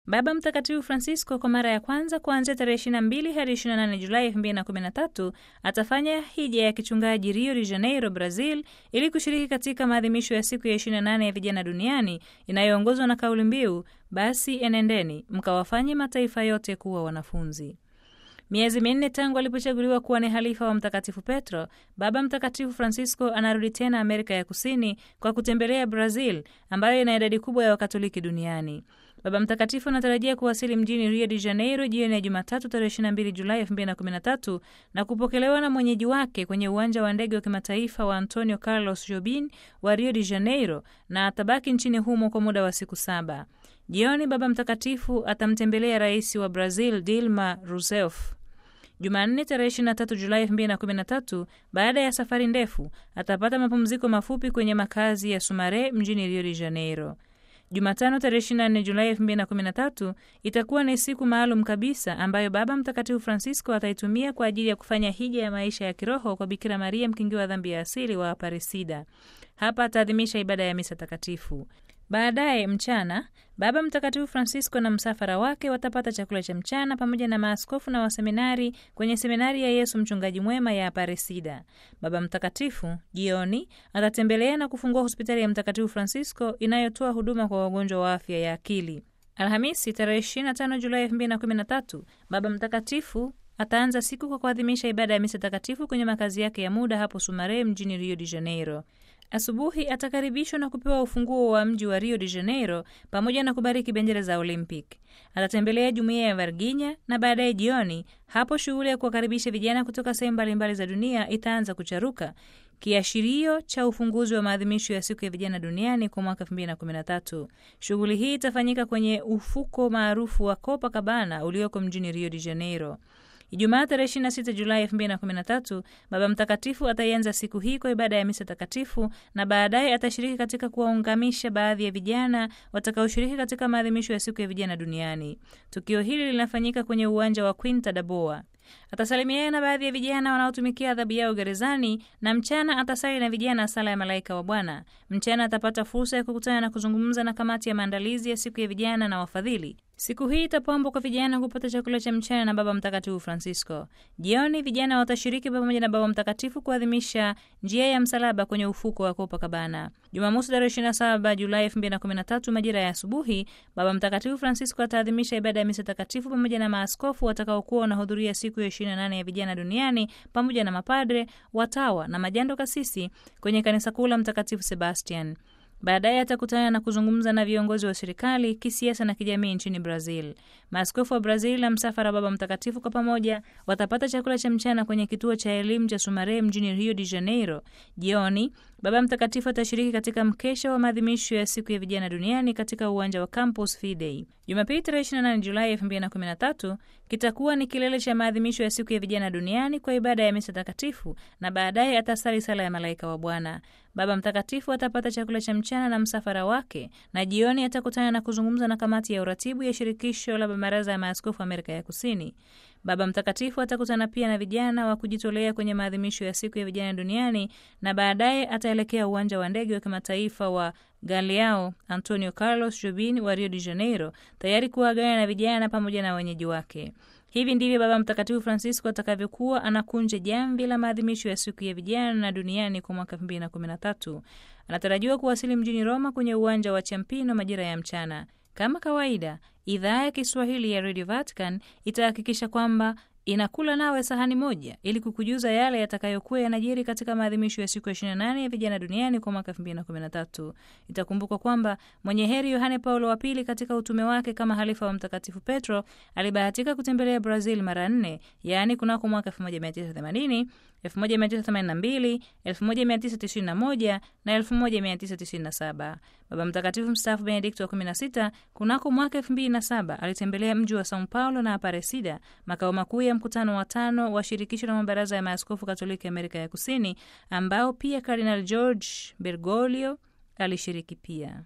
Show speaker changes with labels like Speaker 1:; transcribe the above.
Speaker 1: Baba Mtakatifu Francisco kwa mara ya kwanza kuanzia tarehe 22 hadi 28 Julai 2013 atafanya hija ya kichungaji Rio de Janeiro, Brazil, ili kushiriki katika maadhimisho ya siku ya 28 ya vijana duniani inayoongozwa na kauli mbiu basi enendeni mkawafanye mataifa yote kuwa wanafunzi. Miezi minne tangu alipochaguliwa kuwa ni halifa wa Mtakatifu Petro, Baba Mtakatifu Francisco anarudi tena Amerika ya Kusini kwa kutembelea Brazil ambayo ina idadi kubwa ya Wakatoliki duniani. Baba Mtakatifu anatarajia kuwasili mjini Rio de Janeiro jioni ya Jumatatu tarehe 22 Julai 2013 na kupokelewa na mwenyeji wake kwenye uwanja wa ndege wa kimataifa wa Antonio Carlos Jobim wa Rio de Janeiro na atabaki nchini humo kwa muda wa siku saba. Jioni Baba Mtakatifu atamtembelea rais wa Brazil Dilma Rousseff. Jumanne tarehe 23 Julai 2013, baada ya safari ndefu, atapata mapumziko mafupi kwenye makazi ya Sumare mjini Rio de Janeiro. Jumatano tarehe 24 Julai 2013 itakuwa ni siku maalum kabisa ambayo Baba Mtakatifu Francisco ataitumia kwa ajili ya kufanya hija ya maisha ya kiroho kwa Bikira Maria mkingiwa dhambi ya asili wa Aparecida. Hapa ataadhimisha ibada ya misa takatifu. Baadaye mchana Baba Mtakatifu Francisco na msafara wake watapata chakula cha mchana pamoja na maaskofu na waseminari kwenye seminari ya Yesu Mchungaji Mwema ya Aparecida. Baba Mtakatifu jioni atatembelea na kufungua hospitali ya Mtakatifu Francisco inayotoa huduma kwa wagonjwa wa afya ya akili. Alhamisi tarehe 25 Julai 2013 Baba Mtakatifu ataanza siku kwa kuadhimisha ibada ya misa takatifu kwenye makazi yake ya muda hapo Sumare mjini Rio de Janeiro. Asubuhi atakaribishwa na kupewa ufunguo wa mji wa Rio de Janeiro pamoja na kubariki bendera za Olympic. Atatembelea jumuiya ya Varginha na baadaye jioni, hapo shughuli ya kuwakaribisha vijana kutoka sehemu mbalimbali za dunia itaanza kucharuka, kiashirio cha ufunguzi wa maadhimisho ya siku ya vijana duniani kwa mwaka 2013. Shughuli hii itafanyika kwenye ufuko maarufu wa Copacabana ulioko mjini Rio de Janeiro. Ijumaa tarehe 26 Julai 2013 Baba Mtakatifu ataianza siku hii kwa ibada ya misa takatifu na baadaye atashiriki katika kuwaungamisha baadhi ya vijana watakaoshiriki katika maadhimisho ya siku ya vijana duniani. Tukio hili linafanyika kwenye uwanja wa Quinta da Boa. Atasalimiana na baadhi ya vijana wanaotumikia adhabu yao gerezani na mchana atasali na vijana sala ya malaika wa Bwana. Mchana atapata fursa ya kukutana na kuzungumza na kamati ya maandalizi ya siku ya vijana na wafadhili. Siku hii itapambwa kwa vijana kupata chakula cha mchana na Baba Mtakatifu Francisco. Jioni vijana watashiriki pamoja na Baba Mtakatifu kuadhimisha njia ya msalaba kwenye ufuko wa Copacabana. Jumamosi tarehe 27 Julai 2013 majira ya asubuhi, Baba Mtakatifu Francisco ataadhimisha ibada ya misa takatifu pamoja na maaskofu watakaokuwa wanahudhuria siku ya 28 ya vijana duniani pamoja na mapadre, watawa na majando kasisi kwenye kanisa kuu la Mtakatifu Sebastian. Baadaye atakutana na kuzungumza na viongozi wa serikali, kisiasa na kijamii nchini Brazil. Maaskofu wa Brazil na msafara wa Baba Mtakatifu kwa pamoja watapata chakula cha mchana kwenye kituo cha elimu cha Sumare mjini Rio de Janeiro. Jioni Baba Mtakatifu atashiriki katika mkesha wa maadhimisho ya siku ya vijana duniani katika uwanja wa Campus Fidei. Jumapili tarehe 28 Julai 2013 kitakuwa ni kilele cha maadhimisho ya siku ya vijana duniani kwa ibada ya misa takatifu na baadaye atasali sala ya malaika wa Bwana. Baba Mtakatifu atapata chakula cha mchana na msafara wake na jioni atakutana na kuzungumza na kamati ya uratibu ya shirikisho la baraza ya maaskofu Amerika ya Kusini. Baba Mtakatifu atakutana pia na vijana wa kujitolea kwenye maadhimisho ya siku ya vijana duniani na baadaye ataelekea uwanja wa ndege wa kimataifa wa Galeao Antonio Carlos Jobim wa Rio de Janeiro, tayari kuagana na vijana pamoja na wenyeji wake. Hivi ndivyo Baba Mtakatifu Francisco atakavyokuwa anakunja jamvi la maadhimisho ya siku ya vijana duniani kwa mwaka 2013. Anatarajiwa kuwasili mjini Roma kwenye uwanja wa Champino majira ya mchana. Kama kawaida, idhaa ya Kiswahili ya Radio Vatican itahakikisha kwamba inakula nawe sahani moja ili kukujuza yale yatakayokuwa yanajiri katika maadhimisho ya siku ya 28 ya vijana duniani kwa mwaka 2013. Itakumbukwa kwamba mwenye heri Yohane Paulo wa pili katika utume wake kama halifa wa Mtakatifu Petro alibahatika kutembelea Brazil mara nne, yaani kunako mwaka 1980, 1982, 1991 na 1997. Baba Mtakatifu mstaafu Benedikto wa 16 kunako mwaka 2007 alitembelea mji wa Sao Paulo na Aparecida, makao makuu ya mkutano wa tano wa shirikisho la mabaraza ya maaskofu Katoliki Amerika ya Kusini, ambao pia Kardinal George Bergoglio alishiriki pia.